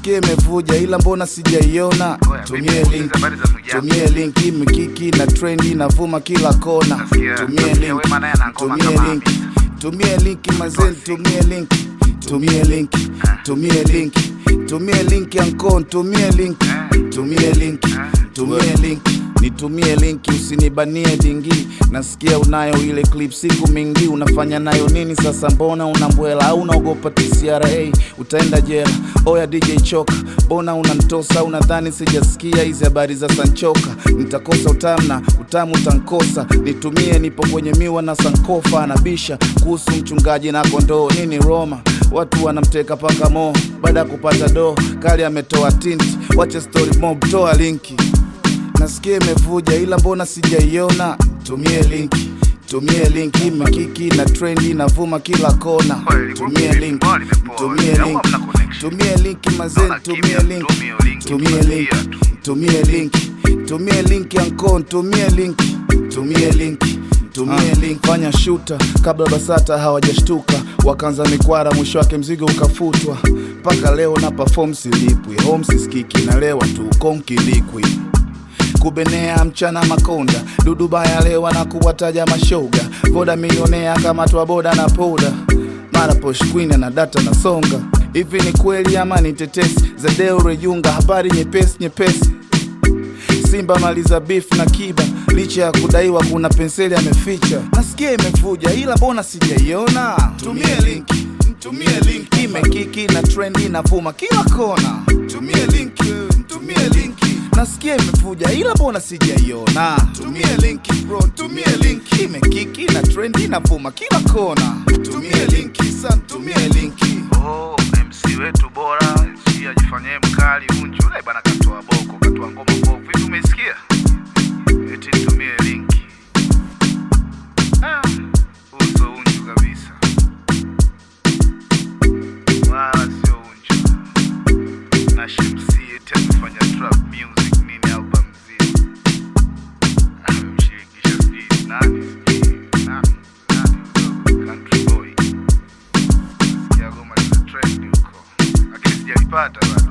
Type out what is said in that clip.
nasikia imevuja ila mbona sijaiona Oya, tumie vipi kuuliza link habari za ndugu yako? tumie link imekiki na trendi inavuma kila kona Nasikia- tumie nasikia link Wema naye ana ngoma tumie kama link Hamisa. tumie link mazeni tumie link tumie link tumie link tumie link yankon tumie link tumie link tumie link nitumie linki usinibanie dingi nasikia unayo ile clip siku mingi unafanya nayo nini sasa mbona unambwela au unaogopa tcra utaenda jela oya dj choka mbona unantosa unadhani sijasikia hizi habari za sanchoka nitakosa utamu na utamu utankosa nitumie nipo kwenye miwa na sankofa anabisha kuhusu mchungaji na kondoo nini roma watu wanamteka paka mo baada ya kupata doo kali ametoa tinti wache story mob toa linki nasikia imevuja ila mbona sijaiona tumie linki tumie linki imekiki na trendi inavuma kila kona Kweli, tumie vipi? linki Mbona limepoa? tumie Au linki hamna connection? tumie linki mazeni Naona tumie kimya, linki tumie linki, tumie linki tulia tu. tumie linki tumie linki ankon tumie linki tumie linki tumie link fanya shuta kabla basata hawajashtuka wakaanza mikwara mwisho wake mzigo ukafutwa mpaka leo na perform silipwi home siskiki nalewa tu konkilikwi kubenea mchana makonda dudubaya lewa na kuwataja mashoga voda milionea kama twa boda na poda mara posh queen na data na songa hivi ni kweli ama ni tetesi za deo rejunga habari nyepesi nyepesi simba maliza beef na kiba licha ya kudaiwa kuna penseli ameficha nasikia imevuja ila mbona sijaiona tumie linki tumie linki imekiki na trendi inavuma kila kona tumie linki tumie linki nasikia imevuja ila mbona sijaiona tumie linki bro tumie linki imekiki na trendi inavuma kila kona tumie linki san tumie linki Oh, MC wetu bora si ajifanyie mkali unju ule bana katoa boko katoa ngoma mbovu hivi umesikia eti nitumie linki ah, uso unju kabisa wala sio unju na Shamsi eti amefanya trap music nini album zima amemshirikisha sijui nani sijui nani nani huyo country boy Sikia goma lina trend huko lakini sijalipata bado